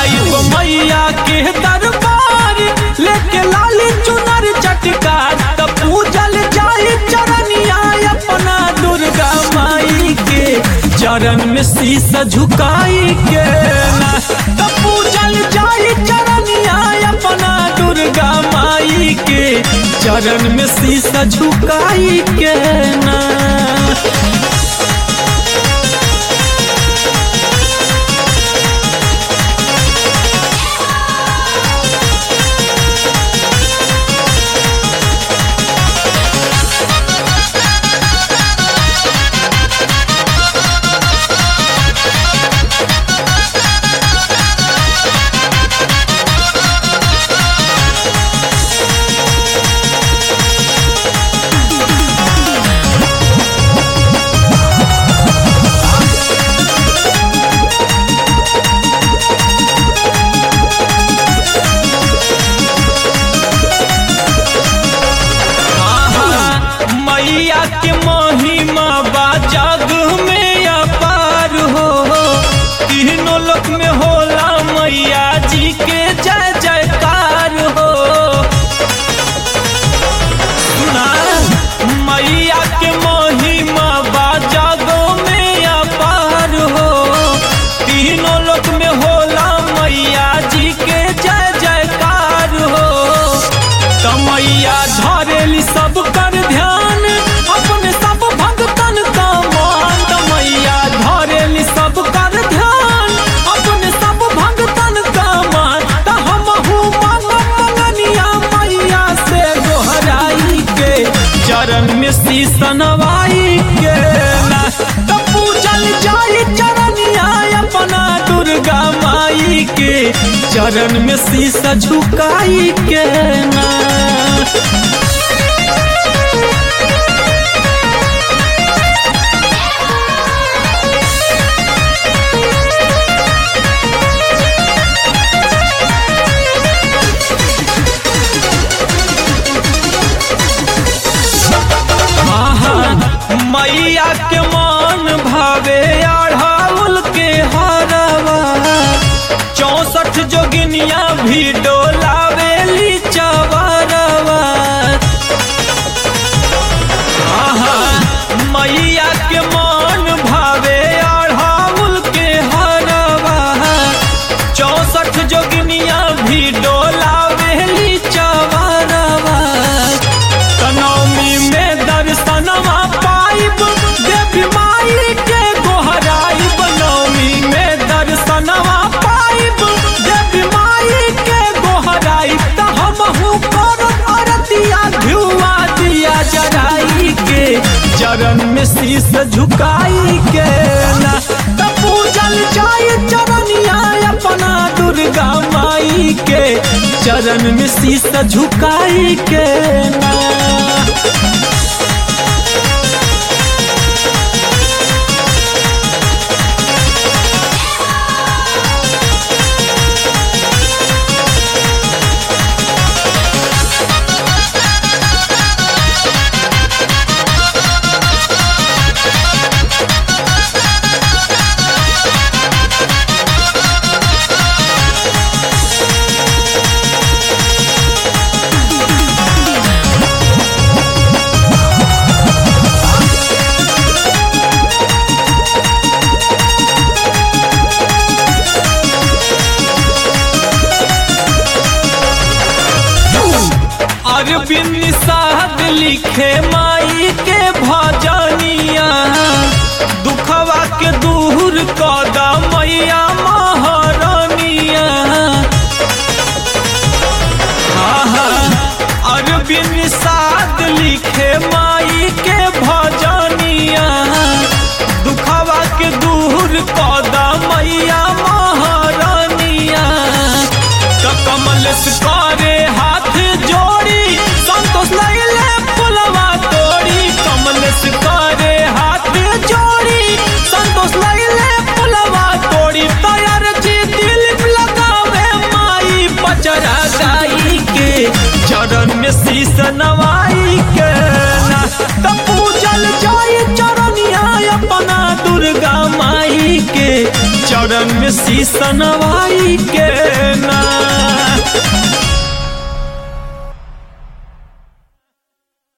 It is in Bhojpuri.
जाइब मैया के दरबार लेके लाली चुनर चटकार त पूजल जाई चरनिया अपना दुर्गा माई के चरण में शीस झुकाई के ना त पूजल जाई चरनिया अपना दुर्गा माई के चरण में शीस झुकाई के ना आहा, मैया के महिमा बा जग में अपार हो तीनों लोक में होला मैया जी के जय जयकार हो सुना मैया के महिमा बा जग में अपार हो तीनों लोक में होला मैया जी के जय जयकार हो तमैया धरेली सब कर ध्यान अपने सब भक्तन का मान तमैया धरेली सब कर ध्यान अपने सब भक्तन का मान त हमहू मांगब मंगनिया मैया से गोहराई के चरण में शीस नवाई के ना त पूजल जाई चरनिया अपना दुर्गा माई के चरण में शीस झुकाई के ना आहा, मैया के मान भावे अढ़ाउल के हरवा चौसठ जोगिनिया भी डोलावेली चवरवा आहा, मैया के मान भावे अढ़ाउल के हरवा चौसठ जोगिनिया भी डोलावेली चवरवा तनौमी में दर्शनवा पाइब देवी माई के गोहराई बनौमी में दर्शनवा पाइब देवी माई के गोहराई त हमहू करत अरतिया धुआ दिया जराई के चरण में शीस झुकाई के ना त पूजल जाय चरनिया अपना दुर्गा माई के चरण में शीस झुकाई के ना अरविंद साहब लिखे माई के भजनिया दुखवा के दूर कदा मैया महारानिया आहा, अरविंद साध लिखे माई के भजनिया दुखवा के दूर कदा मैया महारानिया त कमल करे हाथ जोड़ी संतोष लैले फुलवा तोड़ी कमल करे हाथ जोड़ी संतोष लैले फुलवा तोड़ी तैयार जी दिल लगावे माई पचरा गाई के चरण में शीस नवाई के ना त पूजल जाई चरनिया अपना दुर्गा माई के चरण चरण में शीश नवाई के ना